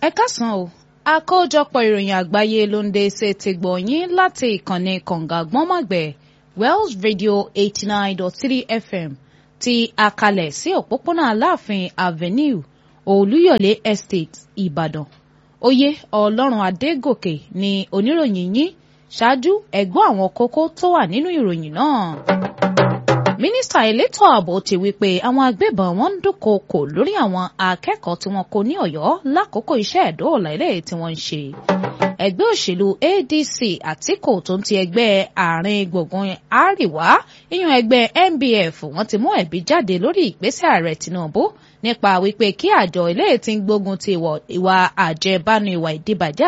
ẹ kásán o àkójọpọ̀ ìròyìn àgbáyé ló ń dé ṣe ti gbọ̀nyìn láti ìkànnì kànga gbọ́nmọ̀gbẹ̀ Wells Radio eighty nine dot three FM ti àkàlẹ̀ sí òpópónà Aláàfin Avenue Olúyọ̀lé Estate Ìbàdàn oyè Ọlọ́run Adégòkè ni oníròyìn yín ṣáájú ẹ̀gbọ́n àwọn kókó tó wà nínú ìròyìn náà mínísítà elétò ààbò ti wí pé àwọn agbébọn wọn ń dúnkookò lórí àwọn akẹ́kọ̀ọ́ tí wọn kò ní Ọ̀yọ́ lákòókò iṣẹ́ ìdóòlà ilé tí wọ́n ń ṣe. ẹgbẹ́ òṣèlú ADC Àtíkù tó ń ti ẹgbẹ́ àárín gbùngbùn Àríwá ìyún ẹgbẹ́ NBF wọ́n ti mú ẹ̀bí jáde lórí ìgbésẹ̀ ààrẹ Tinubu nípa wípé kí àjọ ilé tí ń gbógun ti ìwà àjẹbánu ìwà ìdíbàjẹ́